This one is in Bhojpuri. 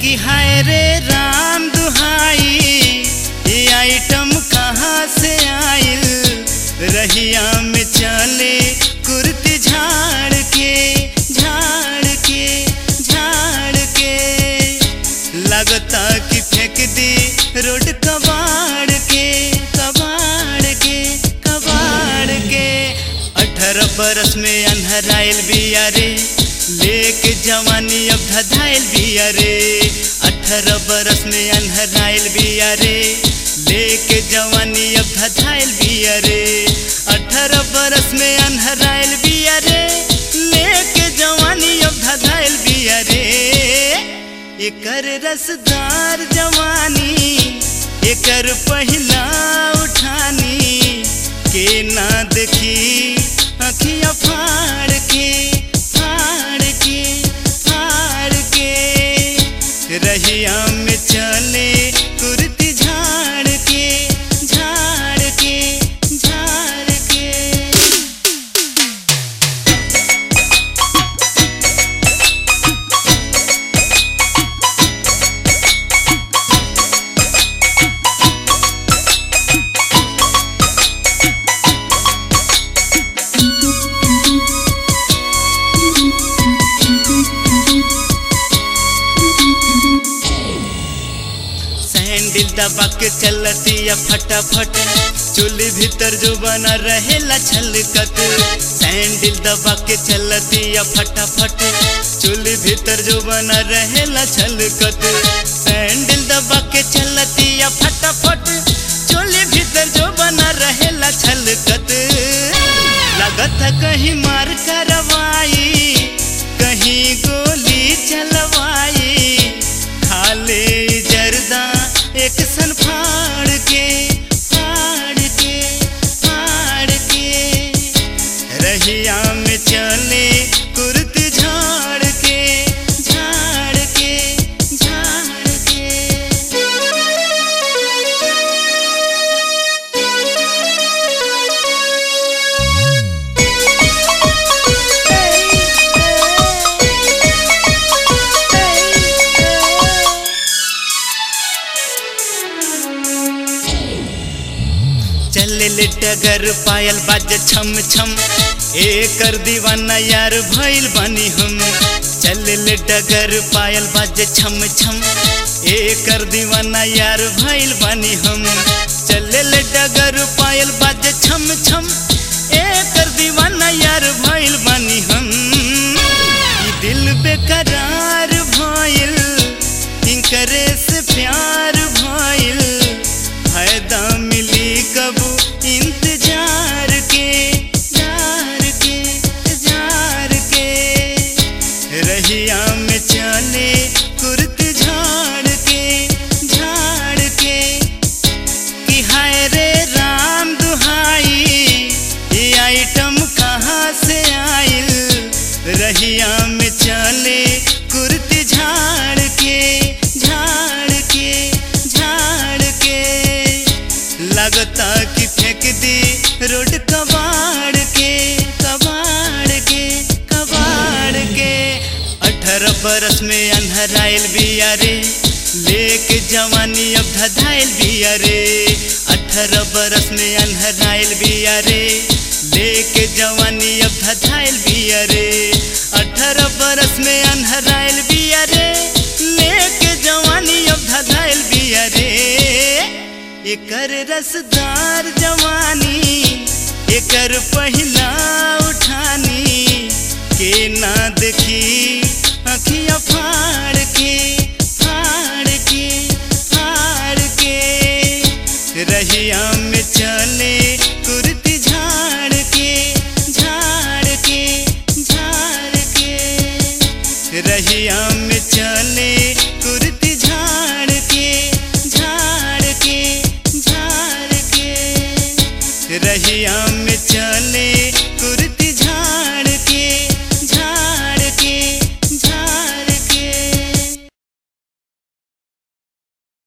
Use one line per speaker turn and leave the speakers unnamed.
कि हाय रे राम दुहाई ये आइटम कहाँ से आइल रहिया में चले कुर्ती झाड़ के झाड़ के झाड़ के लगता कि फेंक दी रोड कबाड़ के कबाड़ के कबाड़ के अठारह बरस में अनहराइल बिया रे लेके जवानी अब धधाइल बिया रे अठारह बरस में अनहराइल बिया रे लेके जवानी अब धधाइल बिया रे अठारह बरस में अनहराइल बिया रे लेके जवानी अब धधाइल बिया रे एकर रसदार जवानी एकर पहिला उठानी के ना देखी अखियाँ फाड़ के फाड़ के फाड़ के रहिया में चले कुर्ती झाड़ के झाड़ के झाड़ के सैंडल दबा के चलती है फटाफट चूल्ही भीतर जो बना रहेला छलकत सैंडल दबा के चलती है फटाफट चूल्ही भीतर जो बना रहेला छलकत सैंडल दबा के चलती है फटाफट चूल्ही भीतर जो बना रहेला छलकत लगत है कहीं मार करवाई कहीं गोली चलवाई खाले जर्दा एक सन फाड़ के फाड़ के फाड़ के रहिया में चले कुर्ती झाड़ के झाड़ के झाड़ के चले ले डगर पायल बाज छम छम एकर दीवाना यार भइल बनी हम चले ले डगर पायल बाज छम छम एकर दीवाना यार भइल बनी हम चले ले डगर पायल बाज छम छम एकर दीवाना यार भइल बनी हम ई दिल बेकरार भइल इनकरे से प्यार भइल फायदा मिली कब इंतजार के जार के जार के रहिया में चले कुर्ती झाड़ के झाड़ के कि हाय रे राम दुहाई ये आइटम कहाँ से आइल रहिया में चले कुर्ती झाड़ के झाड़ के झाड़ के लगता कि फेंक दी रोड कबाड़ के कबाड़ के कबाड़ के अठारह बरस में अनहराइल बिया रे लेके जवानी अब धधाइल बिया रे अठारह बरस में अनहराइल बिया रे लेके जवानी अब धधाइल बिया रे अठारह बरस में अनहराइल बिया रे लेके जवानी अब धधाइल बिया रे एकर रसदार जवानी एकर पहिला उठानी